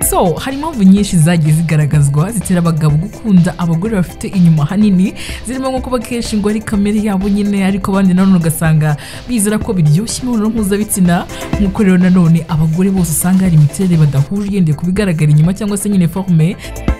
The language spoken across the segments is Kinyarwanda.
so hari impamvu nyinshi zagiye zigaragazwa zitera abagabo gukunda abagore bafite inyuma hanini zirimo nko kuba kenshi ngo ari kamere yabo nyine ariko abandi nanone ugasanga bizera ko biryoshye imibonano mpuzabitsina nk'uko rero nanone abagore bose usanga hari imiterere badahuje yendeye ku bigaragara inyuma cyangwa se nyine forume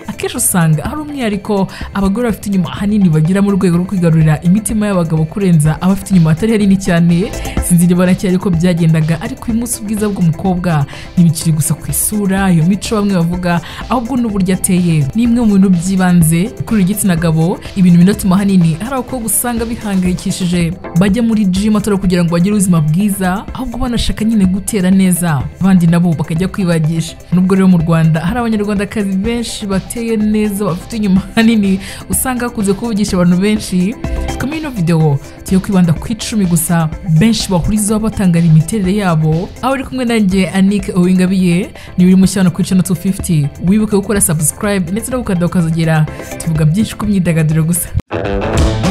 akenshi usanga hari umwihariko abagore bafite inyuma ahanini bagira mu rwego rwo kwigarurira imitima y'abagabo kurenza abafite inyuma hatari hanini cyane sinzi niba na cyari ko byagendaga ariko uyu munsi ubwiza bw'umukobwa ntibikiri gusa ku isura iyo mico bamwe bavuga ahubwo n'uburyo ateye ni imwe mu bintu by'ibanze kuri igitsina gabo ibintu binatuma ahanini hari abakobwa usanga bihangayikishije bajya muri gym atari kugira ngo bagire ubuzima bwiza ahubwo banashaka nyine gutera neza abandi nabo bakajya kwibagisha nubwo rero mu Rwanda hari abanyarwandakazi benshi bateye bateye neza bafite inyuma hanini usanga hakunze kuvugisha abantu benshi twikamo ino videwo tugiye kwibanda ku icumi gusa benshi bahurizaho batangara imiterere yabo aho uri kumwe nanjye anike owingabiye niba uri mushya hano ku icana 250 wibuke gukora subscribe ndetse no gukanda ukazogera tuvuga byinshi ku myidagaduro gusa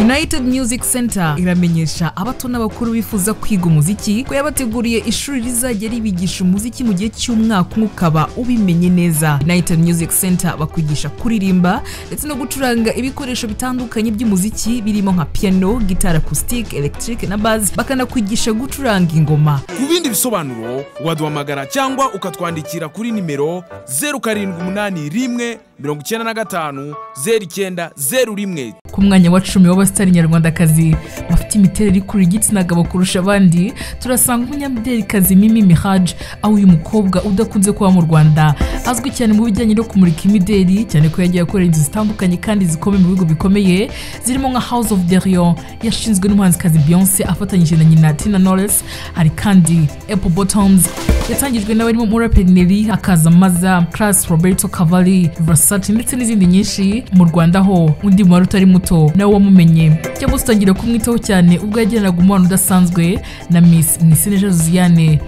United Music Center iramenyesha abato n'abakuru bifuza kwiga umuziki ko yabateguriye ishuri rizajya ribigisha umuziki mu gihe cy'umwaka umwe ukaba ubimenye neza United Music Center bakwigisha kuririmba ndetse no gucuranga ibikoresho bitandukanye by'umuziki birimo nka piano, gitari acoustic, electric na bass bakanakwigisha gucuranga ingoma ku bindi bisobanuro waduhamagara cyangwa ukatwandikira kuri nimero zeru karindwi umunani rimwe mirongo icyenda na gatanu zeru icyenda zeru rimwe ku mwanya wa cumi w'abasitari nyarwandakazi bafite imiterere ikurura igitsina gabo kurusha abandi turasanga umunyamidelikazi Mimi Mihaj aho uyu mukobwa udakunze kuba mu Rwanda azwi cyane mu bijyanye no kumurika imideli cyane ko yagiye akorera inzu zitandukanye kandi zikomeye mu bihugu bikomeye zirimo nka House of Derion yashinzwe n'umuhanzikazi Beyonce afatanyije na nyina Tina Knowles hari kandi Apple Bottoms yatangijwe n'abarimo umuraperi Nelly hakaza Maza Class Roberto Cavalli Versace ndetse n'izindi nyinshi mu Rwanda ho undi mubare utari muto nawe wamumenye cyangwa se utangira kumwitaho cyane ubwo yagiranaga umubano udasanzwe na Miss Mwiseneza Josiane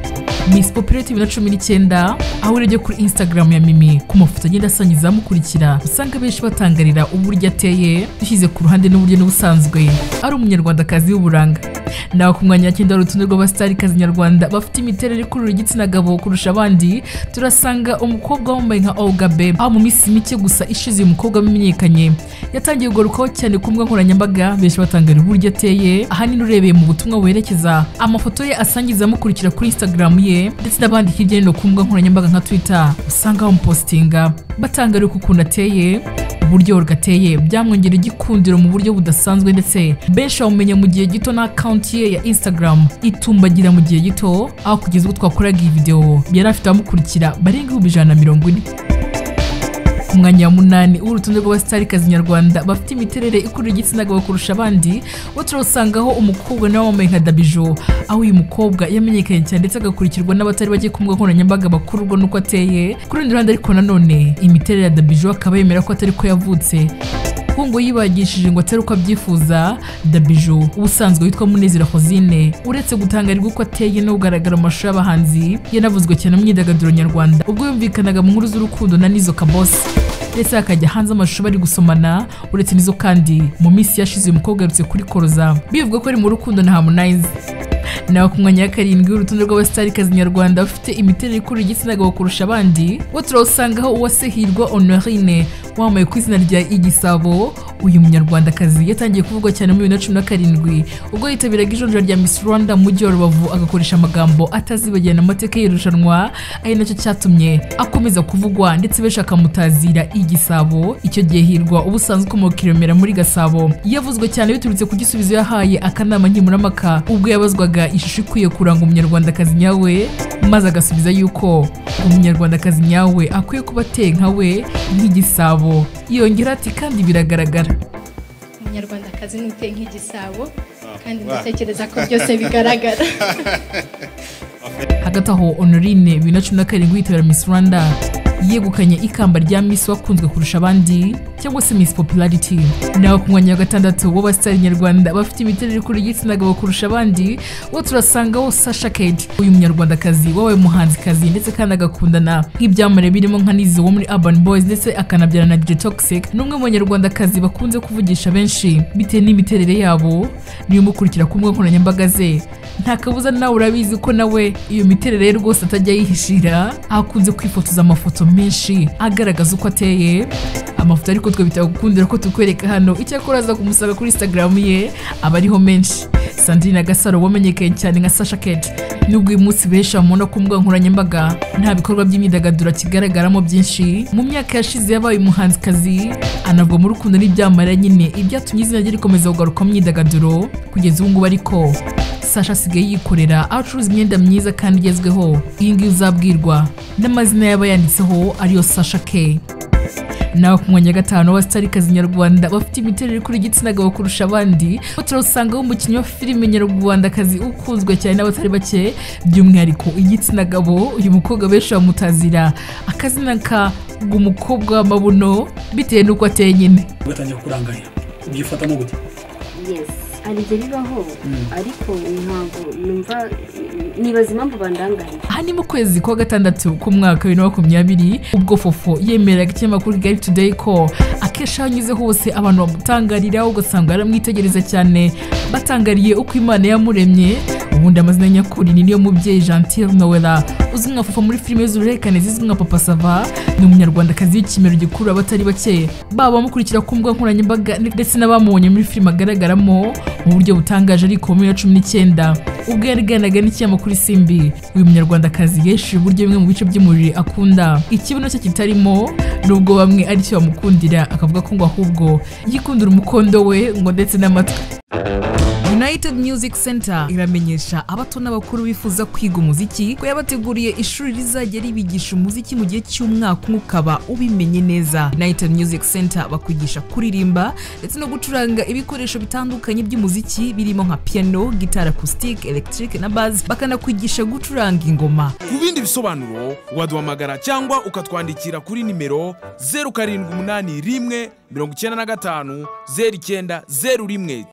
Miss Popularity bibiri na cumi n'icyenda aho urebye kuri Instagram ya Mimi ku mafoto agenda asangiza amukurikira usanga benshi batangarira uburyo ateye dushyize ku ruhande n'uburyo n'ubusanzwe ari umunyarwandakazi w'uburanga nawe ku mwanya wa cyenda hari urutonde rw'abasitarikazi nyarwanda bafite imiterere ikurura igitsina gabo kurusha abandi turasanga umukobwa wambaye nka Olga Babe aho mu minsi mike gusa ishize uyu mukobwa wamenyekanye yatangiye kugarukaho cyane ku mbuga nkoranyambaga benshi batangarira uburyo ateye ahanini urebeye mu butumwa werekeza amafoto ye asangiza amukurikira kuri Instagram ye ndetse n'abandi hirya no hino ku mbuga nkoranyambaga nka Twitter usanga bamupositinga batangarira ukuntu ateye uburyo gateye byamwongera igikundiro mu buryo budasanzwe ndetse benshi bamumenya mu gihe gito na akawunti ye ya Instagram itumbagira mu gihe gito aho kugeza ubwo twakoraga iyi video yari afite abamukurikira barenga ibihumbi ijana na mirongo ine ku mwanya wa munani w'urutonde rw'abasitarikazi nyarwanda bafite imiterere ikurura igitsina gabo kurusha abandi bo turabusangaho umukobwa nawe wambaye nka dabijo aho uyu mukobwa yamenyekanye cyane ndetse agakurikirwa n'abatari bake ku mbuga nkoranyambaga bakururwa n'uko ateye ku rundi ruhande ariko nanone imiterere ya dabijo akaba yemera ko atari ko yavutse kuko ngo yibagishije ngo atari uko abyifuza dabijo ubusanzwe witwa munezero hozine uretse gutangarirwa uko ateye no kugaragara mu mashusho y'abahanzi yanavuzwe cyane mu myidagaduro nyarwanda ubwo yumvikanaga mu nkuru z'urukundo na nizo kabose ndetse hakajya hanze amashusho bari gusomana uretse n'izo kandi mu minsi yashize uyu mukobwa yarutse kuri koroza bivuga ko ari mu rukundo na harmonize nawe ku mwanya wa karindwi urutonde rw'abasitarikazi nyarwanda bafite imiterere ikurura igitsina gabo kurusha abandi bo turawusangaho uwasehirwa honorine wambaye ku izina rya igisabo uyu munyarwandakazi yatangiye kuvugwa cyane muri bibiri na cumi na karindwi ubwo yitabiraga ijonjora rya Miss Rwanda mu mujyi wa Rubavu agakoresha amagambo atazibagirana amateka y'irushanwa ari nacyo cyatumye akomeza kuvugwa ndetse benshi akamutazira igisabo icyo gihe hirwa ubusanzwe ukomoka kiromera muri Gasabo yavuzwe cyane biturutse ku gisubizo yahaye akanama nkemurampaka ubwo yabazwaga ishusho ikwiye kuranga umunyarwandakazi nyawe maze agasubiza yuko umunyarwandakazi nyawe akwiye kuba ateye nka we nk'igisabo igisabo yongera ati kandi biragaragara umunyarwandakazi ni uteye nk'igisabo kandi ndatekereza ko byose bigaragara hagati aho honorine bibiri na cumi na karindwi yitabira miss rwanda yegukanye ikamba rya miss wakunzwe kurusha abandi cyangwa se miss popularity nawe ku mwanya wa gatandatu w'abasitari nyarwanda bafite imiterere ikuru y'igitsina gabo kurusha abandi bo turasangaho sasha kedi uyu munyarwandakazi wabaye umuhanzikazi ndetse kandi agakundana nk'ibyamamare birimo nka nizo wo muri urban boys ndetse akanabyarana na toxic ni umwe mu banyarwandakazi bakunze kuvugisha benshi bitewe n'imiterere yabo niyo umukurikira ku mbuga nkoranyambaga ze nta kabuza nawe urabizi ko nawe iyo miterere ye rwose atajya yihishira akunze kwifotoza amafoto menshi agaragaza uko ateye amafoto ariko twe bitagukundira ko tukwereka hano icyakora aza kumusanga kuri instagram ye aba ariho menshi sandrine gasaro wamenyekanye cyane nka sasha kete nubwo uyu munsi benshi bamubona ku mbuga nkoranyambaga nta bikorwa by'imyidagaduro akigaragaramo byinshi mu myaka yashize yabaye umuhanzikazi anavugwa mu rukundo n'ibyamamare nyine ibyatumye izina rye rikomeza kugaruka mu myidagaduro kugeza ubu ngubu ariko sasha asigaye yikorera aho acuruza imyenda myiza kandi igezweho iyi ngiyi uzabwirwa n'amazina yaba yanditseho ariyo sasha ke nawe ku mwanya gatanu w'abasitarikazi nyarwanda bafite imiterere kuri igitsina gabo kurusha abandi aho turasangaho umukinnyi wa filime nyarwandakazi ukunzwe cyane n'abatari bake by'umwihariko igitsina gabo uyu mukobwa benshi bamutazira akazina ka umukobwa w'amabuno bitewe n'uko ateye nyine ugatangira kukurangarira ubyifatamo gute hari igihe bibaho ariko ntabwo numva nibaza impamvu bandanganya aha ni mu kwezi kwa gatandatu k'umwaka bibiri na makumyabiri ubwo fofo yemeraga ikinyamakuru kigali today ko akenshi aho anyuze hose abantu bamutangarira ugasanga baramwitegereza cyane batangariye uko imana yamuremye ubundi amazina nyakuri ni niyo mubyeyi gentile noella uzwi nka fofo muri filime z'uruherekane zizwi nka papa sava ni umunyarwandakazi w'ikimero gikurura abatari bake baba bamukurikira ku mbuga nkoranyambaga ndetse n'abamubonye muri filime agaragaramo mu buryo butangaje ariko muri bibiri na cumi n'icyenda ubwo yaganiraga n'ikinyamakuru simbi uyu munyarwandakazi yesheje uburyo bimwe mu bice by'umubiri akunda ikibuno cye kitarimo nubwo bamwe aricyo bamukundira akavuga ko ngo ahubwo yikundira umukondo we ngo ndetse n'amatwi united music center iramenyesha abato n'abakuru bifuza kwiga umuziki ko yabateguriye ishuri rizajya ribigisha umuziki mu gihe cy'umwaka umwe ukaba ubimenye neza united music center bakwigisha kuririmba ndetse no gucuranga ibikoresho bitandukanye by'umuziki birimo nka piano gitari acoustic electric na bass bakanakwigisha gucuranga ingoma ku bindi bisobanuro waduhamagara cyangwa ukatwandikira kuri nimero zeru karindwi umunani rimwe mirongo icyenda na gatanu zeru icyenda zeru rimwe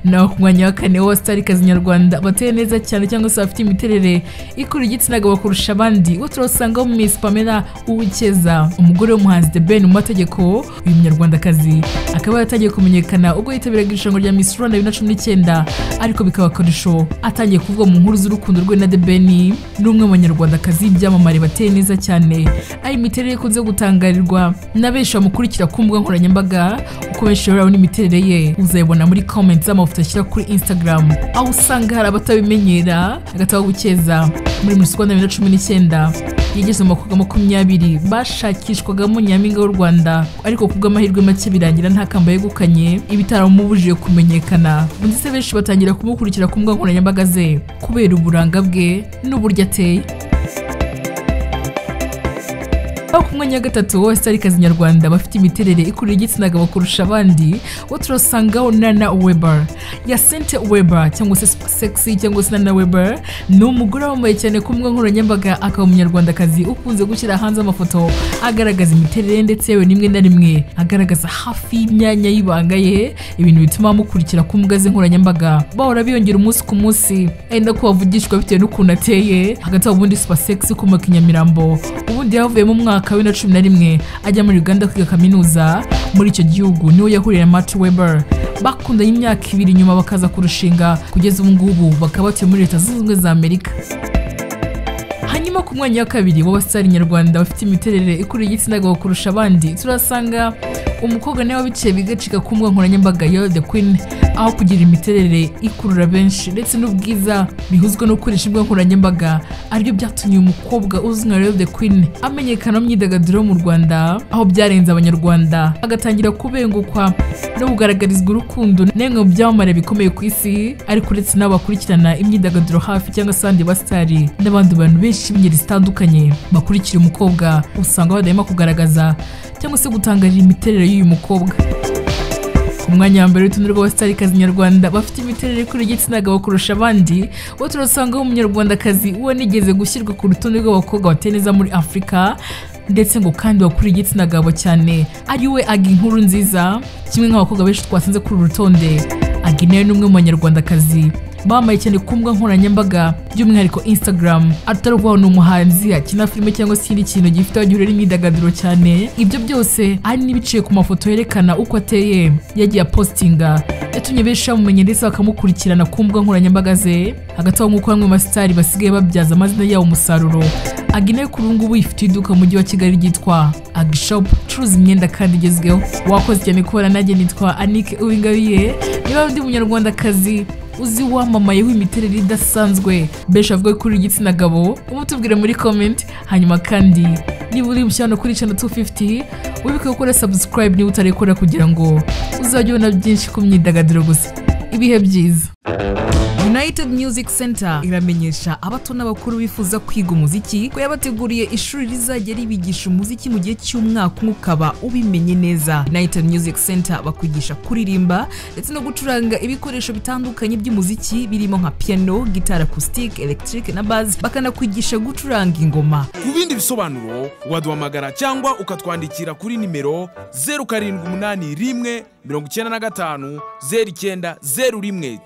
naho ku mwanya wa kane w'abasitarikazi nyarwanda bateye neza cyane cyangwa se bafite imiterere ikura igitsina gabo kurusha abandi uwo turasangaho miss pamela uwikeza umugore w'umuhanzi the ben mu mategeko uyu munyarwandakazi akaba yaratangiye kumenyekana ubwo yitabiraga irushanwa rya miss rwanda bibiri na cumi n'icyenda ariko bikaba akarusho atangiye kuvugwa mu nkuru z'urukundo rwe na the ben ni umwe mu banyarwandakazi byamamare bateye neza cyane ari imiterere ikunze gutangarirwa na benshi bamukurikira ku mbuga nkoranyambaga uko benshi rero n'imiterere ye uzayibona muri comment z'amafoto amafoto ashyira kuri instagram aho usanga hari abatabimenyera agataha gukeza muri muri rwanda bibiri na cumi n'icyenda yigeze mu bakobwa makumyabiri bashakishwagamo nyampinga w'u rwanda ariko ku bw'amahirwe make birangira nta kamba yegukanye ibitaramubujije kumenyekana ndetse benshi batangira kumukurikira ku mbuga nkoranyambaga ze kubera uburanga bwe n'uburyo ateye aho ku mwanya wa gatatu w'abasitarikazi nyarwanda bafite imiterere ikurura igitsina gabo kurusha abandi bo turasangaho nana weber yasente weber cyangwa se sexy cyangwa se nana weber ni umugore wambaye cyane ku mbuga nkoranyambaga akaba umunyarwandakazi ukunze gushyira hanze amafoto agaragaza imiterere ndetse yewe rimwe na rimwe agaragaza hafi y'imyanya y'ibanga ye ibintu bituma bamukurikira ku mbuga ze nkoranyambaga bahora biyongera umunsi ku munsi enda ko bavugishwa bitewe n'ukuntu ateye hagati aho ubundi super sexy ukomoka i nyamirambo ubundi yavuyemo umwaka mwaka wa cumi na rimwe ajya muri uganda kwiga kaminuza muri icyo gihugu niwe yahuriye na mati weber bakundanye imyaka ibiri nyuma bakaza kurushinga kugeza ubu ngubu bakaba batuye muri leta zunze ubumwe za amerika hanyuma ku mwanya wa kabiri w'abasitari nyarwanda bafite imiterere ikurura igitsina gabo kurusha abandi turasanga umukobwa nawe wabiciye bigacika ku mbuga nkoranyambaga ya the queen aho kugira imiterere ikurura benshi ndetse n'ubwiza bihuzwa no gukoresha imbuga nkoranyambaga aribyo byatumye uyu mukobwa uzwi nka Rev the Queen amenyekana mu myidagaduro mu Rwanda aho byarenze abanyarwanda agatangira kubengukwa no kugaragarizwa urukundo n'imwe mu byamamare bikomeye ku isi ariko uretse n'abo bakurikirana imyidagaduro hafi cyangwa se abandi basitari n'abandi bantu benshi b'ingeri zitandukanye bakurikira umukobwa usanga badahema kugaragaza cyangwa se gutangarira imiterere y'uyu mukobwa umwanya wa mbere w'urutonde rw'abasitarikazi nyarwanda bafite imiterere kuri igitsina gabo kurusha abandi bo turasangaho umunyarwandakazi wanigeze gushyirwa ku rutonde rw'abakobwa bateye neza muri afurika ndetse ngo kandi wakuriye igitsina gabo cyane ari we aga inkuru nziza kimwe nk'abakobwa benshi twasanze kuri uru rutonde aga nawe ni umwe mu banyarwandakazi bamaye cyane ku mbuga nkoranyambaga by'umwihariko instagram atari ukuvuga ngo ni umuhanzi akina filime cyangwa se ikindi kintu gifite aho gihurira n'imyidagaduro cyane ibyo byose hari n'ibiciye ku mafoto yerekana uko ateye yagiye apositinga yatumye benshi bamumenye ndetse bakamukurikirana ku mbuga nkoranyambaga ze hagati aho nk'uko bamwe mu basitari basigaye babyaza amazina yabo umusaruro agina kuri ubu ngubu ifite iduka mu mujyi wa kigali ryitwa agishopu icuruza imyenda kandi igezweho wakoze cyane kubona nanjye nitwa anike uwingabiye niba undi munyarwandakazi uzi wamamayeho imiterere idasanzwe benshi bavuga ko uri igitsina gabo umutubwire muri komenti hanyuma kandi niba uri mushyano kuri channel 250 wibuke gukora subscribe niba utarayikora kugira ngo uzajye ubona byinshi ku myidagaduro gusa ibihe byiza United Music Center iramenyesha abato n'abakuru bifuza kwiga umuziki ko yabateguriye ishuri rizajya ribigisha umuziki mu gihe cy'umwaka umwe ukaba ubimenye neza United Music Center bakwigisha kuririmba ndetse no gucuranga ibikoresho bitandukanye by'umuziki birimo nka piano, gitari acoustic, electric na bass bakanakwigisha gucuranga ingoma ku bindi bisobanuro waduhamagara cyangwa ukatwandikira kuri nimero zeru karindwi umunani rimwe mirongo icyenda na gatanu zeru icyenda zeru rimwe